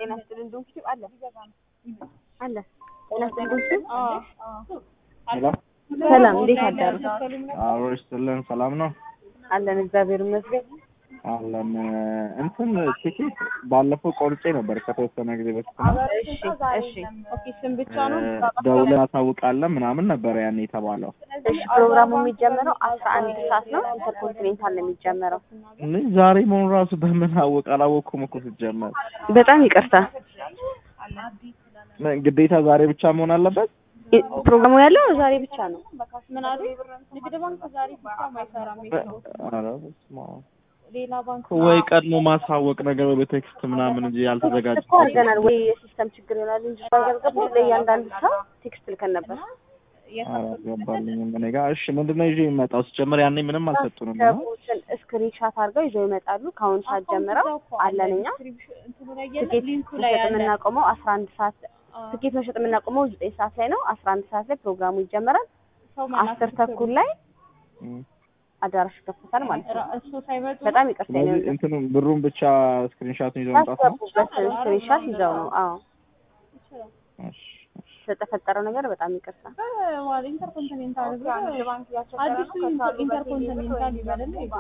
ጤና ይስጥልን ዶክተር አለ አለ ጤና ይስጥልን ዶክተር ሄሎ ሰላም እንዴት አዳሩ አብሮ ይስጥልን። ሰላም ነው አለን እግዚአብሔር ይመስገን አለን። እንትን ቲኬት ባለፈው ቆርጬ ነበር ከተወሰነ ጊዜ በፊት ነው። እሺ እሺ ኦኬ ስም ብቻ ነው ደውለን እናሳውቃለን ምናምን ነበረ ያኔ የተባለው። እሺ ፕሮግራሙ የሚጀመረው አስራ አንድ ሰዓት ነው ኢንተርኮንቲኔንታል ነው የሚጀመረው እኔ ዛሬ መሆኑ ራሱ በምን አወቅ አላወቅኩም እኮ ሲጀመር። በጣም ይቅርታ ምን ግዴታ ዛሬ ብቻ መሆን አለበት? ኢ- ፕሮግራሙ ያለው ዛሬ ብቻ ነው ምን አሉ? ንግድ ባንክ ዛሬ ሲስተም አይሰራም። ኧረ በስመ አብ። ሌላ ባንክ ወይ ቀድሞ ማሳወቅ ነገር ወይ በቴክስት ምናምን እንጂ ያልተዘጋጀ እኮ አድርገናል ወይ የሲስተም ችግር ይሆናል እንጂ ባይገቡ ለእያንዳንዱ ሰው ቴክስት ልከን ነበር አልገባልኝም እኔ ጋር። እሺ ምንድን ነው ይዤ የሚመጣው? ሲጀመር ያኔ ምንም አልሰጡንም እና ሰዎችን ስክሪንሻት አድርገው ይዘው ይመጣሉ ከአሁኑ ሰዓት ጀምረው አለን እኛ እንትኑ ላይ የለም ትኬት ሊንኩ ላይ መሸጥ ያለ የምናቆመው አስራ አንድ ሰዓት ትኬት መሸጥ የምናቆመው ዘጠኝ ሰዓት ላይ ነው። አስራ አንድ ሰዓት ላይ ፕሮግራሙ ይጀመራል። ሰው መላክ አስር ተኩል ላይ እም። አዳራሽ ይከፈታል ማለት ነው። ራ- እሱ ሳይመጡ በጣም ይቅርታ ነው ስለዚህ እንትኑ ብሩን ብቻ ስክሪንሻቱን ይዘው መምጣት ነው። ያስገቡበት ስክሪንሻት ይዘው ነው። አዎ እሺ፣ እሺ። ስለተፈጠረው ነገር በጣም ይቅርታ። ዋል ኢንተርኮንቲኔንታል ብሎ አዲሱ ኢንተርኮንቲኔንታል ይበልና